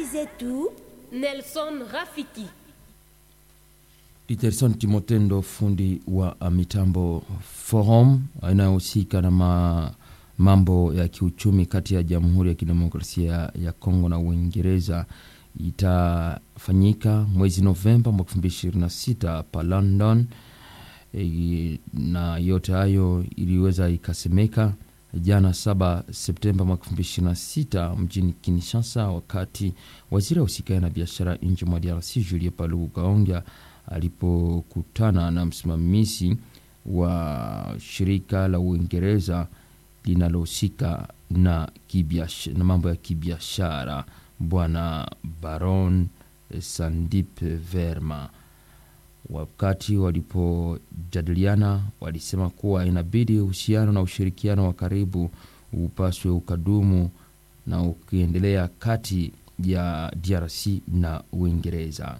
Habari zetu Nelson Rafiki. Peterson Timotendo, fundi wa mitambo. Forum inayohusika na ma, mambo ya kiuchumi kati ya Jamhuri ya Kidemokrasia ya Kongo na Uingereza itafanyika mwezi Novemba mwaka 2026 pa London. E, na yote hayo iliweza ikasemeka jana 7 Septemba mwaka 2026 mjini Kinshasa, wakati waziri wa husika na biashara nje mwa DRC Julien Paluku Kaonga alipokutana na msimamizi wa shirika la Uingereza linalohusika na, na mambo ya kibiashara Bwana Baron Sandip Verma. Wakati walipojadiliana, walisema kuwa inabidi uhusiano na ushirikiano wa karibu upaswe ukadumu na ukiendelea kati ya DRC na Uingereza.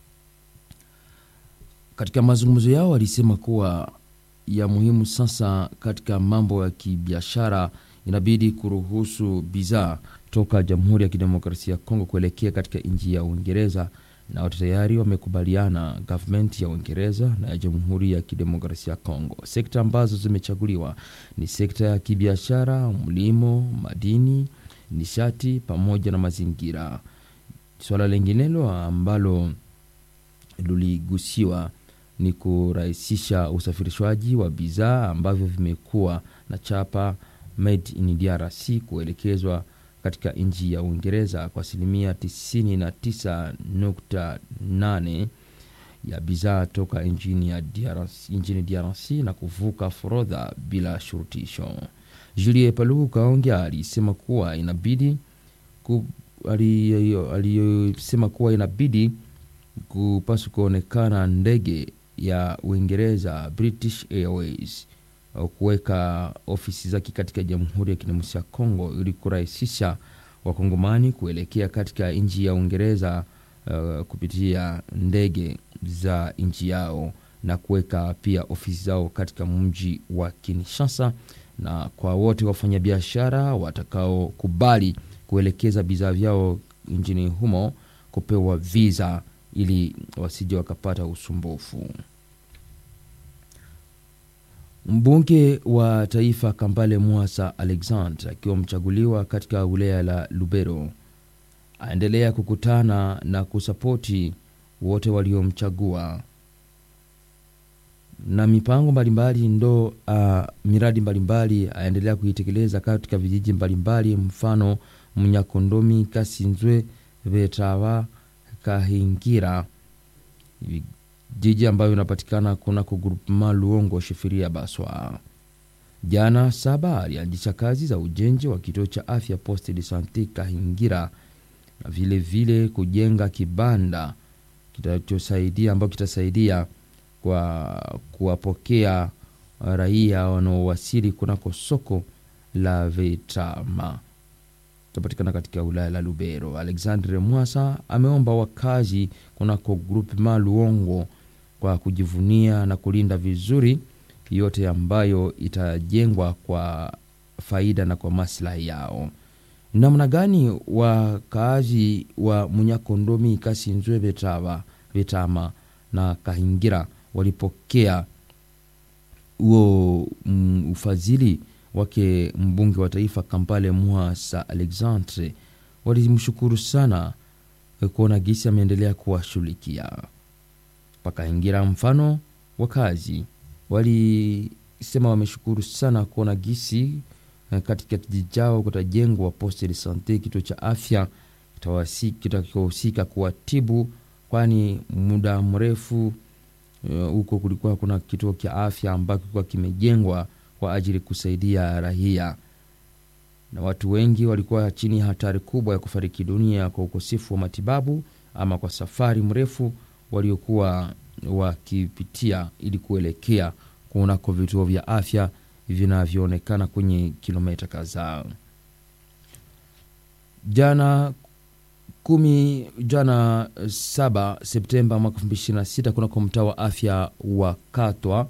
Katika mazungumzo yao walisema kuwa ya muhimu sasa katika mambo ya kibiashara inabidi kuruhusu bidhaa toka Jamhuri ya Kidemokrasia ya Kongo kuelekea katika nchi ya Uingereza, na watu tayari wamekubaliana gavumenti ya Uingereza na ya Jamhuri ya Kidemokrasia ya Kongo. Sekta ambazo zimechaguliwa ni sekta ya kibiashara, mlimo, madini, nishati pamoja na mazingira. Swala linginelo ambalo liligusiwa ni kurahisisha usafirishwaji wa bidhaa ambavyo vimekuwa na chapa made in DRC kuelekezwa katika nchi ya Uingereza kwa asilimia 99.8 ya bidhaa toka nchini ya DRC, nchini DRC na kuvuka forodha bila shurutisho. Julie Paluku Kaonga alisema kuwa inabidi ku, aliyosema kuwa inabidi kupaswa kuonekana ndege ya Uingereza British Airways kuweka ofisi zake katika Jamhuri ya Kidemokrasia ya Kongo ili kurahisisha wakongomani kuelekea katika nchi ya Uingereza uh, kupitia ndege za nchi yao na kuweka pia ofisi zao katika mji wa Kinshasa, na kwa wote wafanyabiashara watakaokubali kuelekeza bidhaa vyao nchini humo kupewa visa ili wasije wakapata usumbufu. Mbunge wa taifa Kambale Mwasa Alexandre akiwa mchaguliwa katika wilaya la Lubero aendelea kukutana na kusapoti wote waliomchagua na mipango mbalimbali ndo uh, miradi mbalimbali aendelea kuitekeleza katika vijiji mbalimbali, mfano Mnyakondomi, Kasinzwe, Vetawa, Kahingira jiji ambayo inapatikana kunako grupema Luongo Shifiria Baswa. Jana saba alianzisha kazi za ujenzi wa kituo cha afya Poste de Sante Kahingira na vile vile kujenga kibanda kitachosaidia ambayo kitasaidia kwa kuwapokea raia wanaowasili kunako soko la Vetama tapatikana katika wilaya la Lubero. Alexandre Mwasa ameomba wakazi kunako grupema Luongo kwa kujivunia na kulinda vizuri yote ambayo itajengwa kwa faida na kwa maslahi yao. Namna gani wakaazi wa Munyakondomi, Kasinzwe, Betava, Betama na Kahingira walipokea huo mm, ufadhili wake mbunge wa taifa Kampale Mwasa Alexandre walimshukuru sana kuona gisi ameendelea kuwashughulikia pakaingira. Mfano, wakazi walisema wameshukuru sana kuona gisi katika kijiji chao kutajengwa poste de sante, kituo cha afya kitakachohusika kuwatibu, kwani muda mrefu huko uh, kulikuwa kuna kituo cha afya ambacho kilikuwa kimejengwa kwa ajili kusaidia raia, na watu wengi walikuwa chini ya hatari kubwa ya kufariki dunia kwa ukosefu wa matibabu ama kwa safari mrefu waliokuwa wakipitia ili kuelekea kunako vituo vya afya vinavyoonekana kwenye kilomita kadhaa. Jana kumi jana saba Septemba mwaka elfu mbili ishirini na sita kunako mtaa wa afya wa Katwa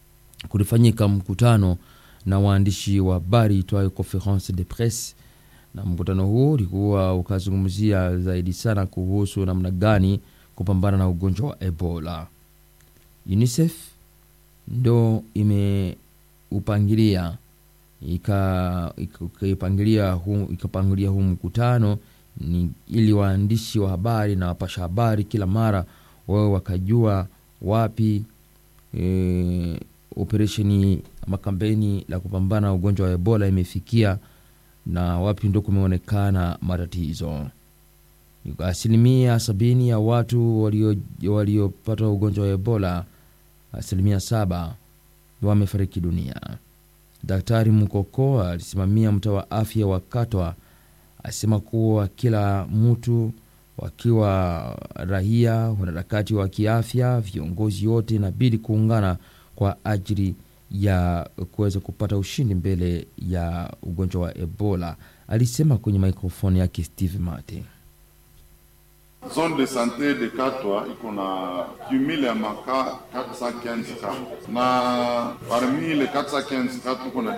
kulifanyika mkutano na waandishi wa habari itwayo Conference de Presse na mkutano huu ulikuwa ukazungumzia zaidi sana kuhusu namna gani kupambana na ugonjwa wa Ebola. UNICEF ndo imeupangilia ikaipangilia huu, ikapangilia huu mkutano ni ili waandishi wa habari na wapasha habari kila mara wao wakajua wapi e, operesheni ama kampeni la kupambana na ugonjwa wa Ebola imefikia na wapi ndo kumeonekana matatizo. Asilimia sabini ya watu waliopata walio ugonjwa wa Ebola, asilimia saba wamefariki dunia. Daktari Mukoko alisimamia mtaa wa afya wa Katwa asema kuwa kila mtu wakiwa raia, wanaharakati wa kiafya, viongozi wote inabidi kuungana kwa ajili ya kuweza kupata ushindi mbele ya ugonjwa wa Ebola, alisema kwenye mikrofoni yake Steve Mate. Zone de sante de Katwa iko na cumule ya maka 415 ka na parmi le 415 ka tuko na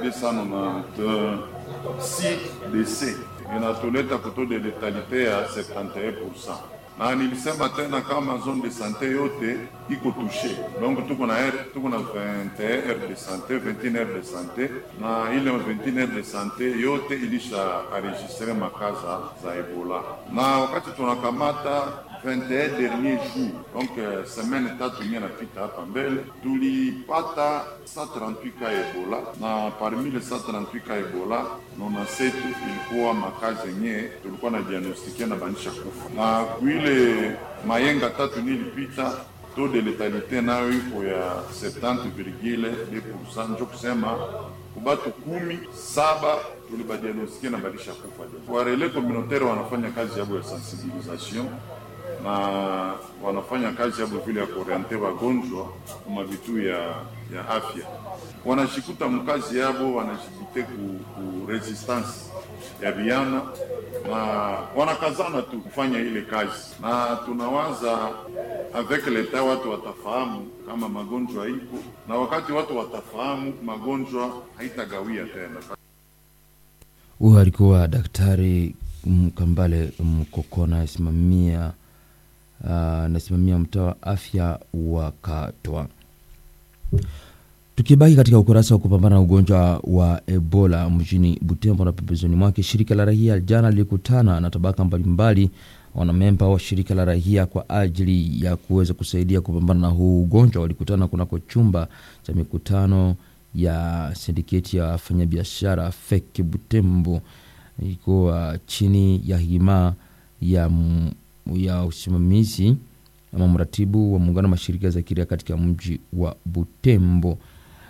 296 décès inatuleta kuto de letalite ya 71%, na nilisema tena kama zone de sante yote iko touche, donc tuko na tuko na 21 heures de sante 21 heures de sante, na ile 21 heures de sante yote ilisha enregistre makaza za Ebola, na wakati tunakamata 21 dernier jour donc uh, semaine tatu mia napita hapa mbele tulipata 138 ka Ebola, na parmi le 138 ka Ebola 97 ilikuwa makazi yenye tulikuwa na diagnostikia na banisha kufa, na kuile mayenga tatu nilipita taux de letalité nayo iko ya 70,2%, njo kusema kubatu kumi saba tulibadiagnostikia na balisha kufa. Warele communautaire wanafanya kazi yabo ya sensibilisation na wanafanya kazi yabo vile ya kuoriente wagonjwa kuma vitu ya, ya afya, wanashikuta mkazi yabo wanajibite ku, ku resistance ya viana na wanakazana tu kufanya ile kazi, na tunawaza avec leta watu watafahamu kama magonjwa ipo, na wakati watu watafahamu magonjwa haitagawia tena. Huyo alikuwa Daktari Kambale Mkokona asimamia anasimamia uh, mtaa wa afya wa Katwa. Tukibaki katika ukurasa wa kupambana na ugonjwa wa Ebola mjini Butembo na pembezoni mwake, shirika la raia jana lilikutana na tabaka mbalimbali wanamemba wa shirika la raia kwa ajili ya kuweza kusaidia kupambana na huu ugonjwa. Walikutana kunako chumba cha mikutano ya sindiketi ya wafanyabiashara FEK Butembo, ilikuwa chini ya hima ya, ya usimamizi ama mratibu wa muungano wa mashirika za kiraia katika mji wa Butembo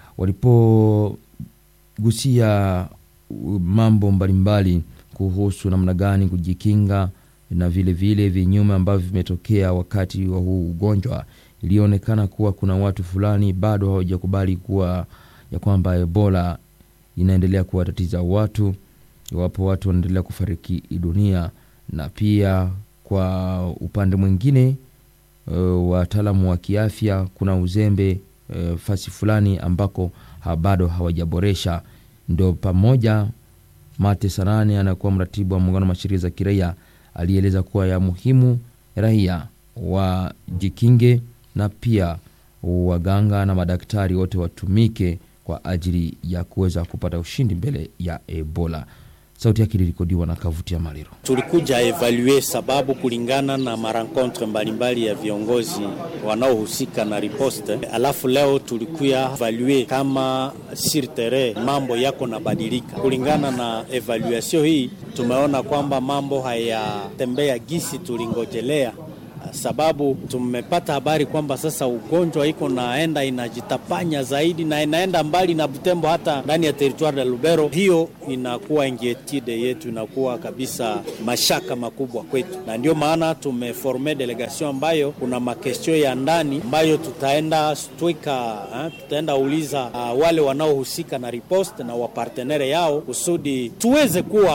walipogusia mambo mbalimbali kuhusu namna gani kujikinga na vile vile vinyume ambavyo vimetokea wakati wa huu ugonjwa. Ilionekana kuwa kuna watu fulani bado hawajakubali kuwa ya kwamba Ebola inaendelea kuwatatiza watu, iwapo watu wanaendelea kufariki dunia, na pia kwa upande mwingine uh, wataalamu wa kiafya kuna uzembe uh, fasi fulani ambako ha bado hawajaboresha. Ndo pamoja Mate Sanane anakuwa mratibu wa muungano wa mashirika za kiraia alieleza kuwa ya muhimu raia wajikinge na pia waganga na madaktari wote watumike kwa ajili ya kuweza kupata ushindi mbele ya Ebola. Sauti yake ilirekodiwa na Kavuti ya Maliro. Tulikuja evalue sababu kulingana na marankontre mbalimbali ya viongozi wanaohusika na riposte, alafu leo tulikuya evalue kama sur terrain mambo yako na badilika. Kulingana na evaluation hii, tumeona kwamba mambo hayatembea gisi tulingojelea sababu tumepata habari kwamba sasa ugonjwa iko naenda inajitapanya zaidi na inaenda mbali na Butembo, hata ndani ya teritwari ya Lubero. Hiyo inakuwa ingietide yetu, inakuwa kabisa mashaka makubwa kwetu, na ndio maana tumeforme delegation ambayo kuna makestio ya ndani ambayo tutaenda stwika, tutaenda uliza uh, wale wanaohusika na riposte na wapartenere yao kusudi tuweze kuwa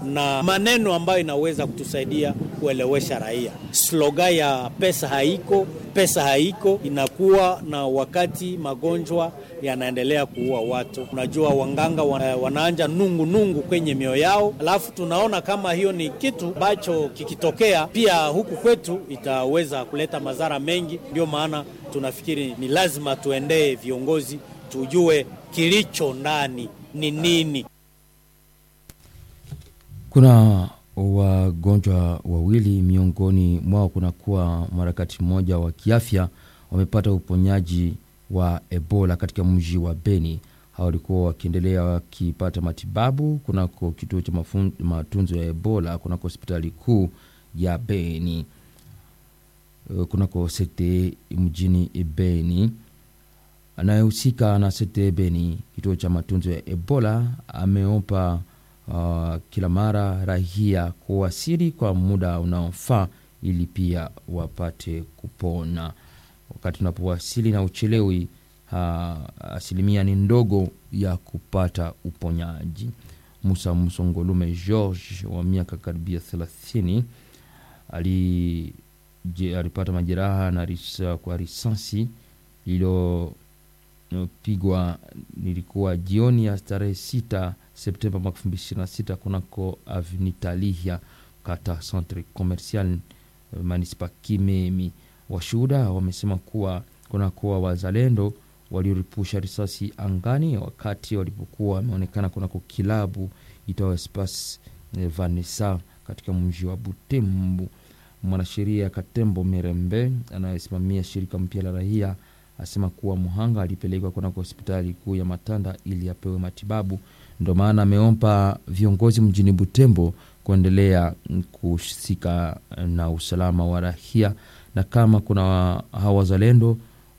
na maneno ambayo inaweza kutusaidia kuelewesha raia. Sloga ya pesa haiko, pesa haiko inakuwa na wakati magonjwa yanaendelea kuua watu. Unajua, wanganga wana, wanaanja nungu nungu kwenye mioyo yao, alafu tunaona kama hiyo ni kitu ambacho kikitokea pia huku kwetu itaweza kuleta madhara mengi. Ndio maana tunafikiri ni lazima tuendee viongozi, tujue kilicho ndani ni nini. Kuna wagonjwa wawili miongoni mwao kunakuwa mharakati mmoja wa kiafya wamepata uponyaji wa Ebola katika mji wa Beni. Hao walikuwa wakiendelea wakipata matibabu kunako kituo cha mafun- matunzo ya Ebola kunako hospitali kuu ya Beni, eh, kunako sete mjini Beni. Anayehusika na sete Beni, kituo cha matunzo ya Ebola, ameomba uh, kila mara rahia kuwasili kwa muda unaofaa ili pia wapate kupona. Wakati unapowasili na uchelewi, uh, asilimia ni ndogo ya kupata uponyaji. Musa Musongolume George wa miaka karibia thelathini ali je- alipata majeraha na risa, kwa risasi iliyopigwa nilikuwa jioni ya tarehe sita Septemba mwaka elfu mbili ishirini na sita kunako Avenue kata centre commercial eh, manispa Kimemi. Washuhuda wamesema kuwa kunakuwa wazalendo walioripusha risasi angani wakati walipokuwa wameonekana kunako kilabu itayo Espace eh, Vanessa katika mji wa Butembo. Mwanasheria Katembo Merembe anayesimamia shirika mpya la raia asema kuwa mhanga alipelekwa kunako hospitali kuu ya Matanda ili apewe matibabu. Ndio maana ameomba viongozi mjini Butembo kuendelea kuhusika na usalama wa raia, na kama kuna hawa wazalendo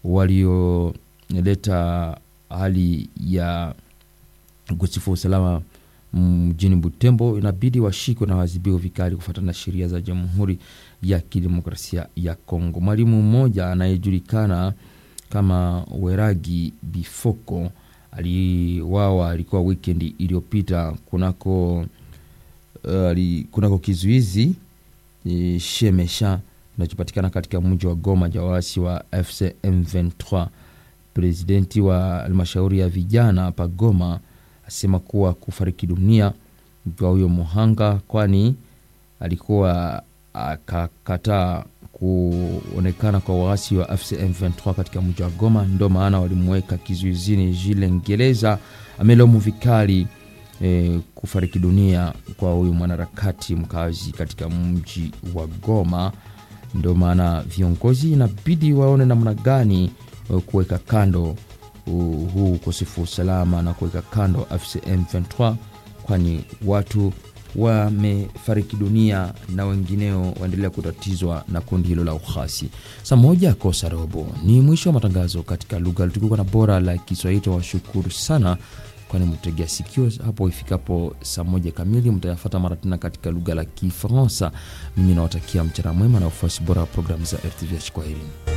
walioleta hali ya ukosefu wa usalama mjini Butembo, inabidi washikwe na waadhibiwe vikali kufuatana na sheria za Jamhuri ya Kidemokrasia ya Kongo. Mwalimu mmoja anayejulikana kama Weragi Bifoko aliwawa, alikuwa wikendi iliyopita kunako uh, ali- kunako kizuizi eh, Shemesha kinachopatikana katika mji wa Goma ja waasi wa FC M23. Presidenti wa halmashauri ya vijana hapa Goma asema kuwa kufariki dunia kwa huyo muhanga, kwani alikuwa akakataa kuonekana kwa waasi wa FC M23 katika mji wa Goma, ndio maana walimweka kizuizini. Jile Ngereza amelaumu vikali eh, kufariki dunia kwa huyu mwanaharakati mkazi katika mji wa Goma. Ndio maana viongozi inabidi waone namna gani eh, kuweka kando uh, huu ukosefu wa usalama na kuweka kando FCM 23 kwani watu wamefariki dunia na wengineo waendelea kutatizwa na kundi hilo la uhasi. Saa moja kosa robo ni mwisho wa matangazo katika lugha tukuka na bora la Kiswahili. Washukuru sana kwani mtegea sikio hapo ifikapo saa moja kamili mtayafata mara tena katika lugha la Kifaransa. Mimi nawatakia mchana mwema na ufuasi bora wa programu za RTVH. Kwaherini.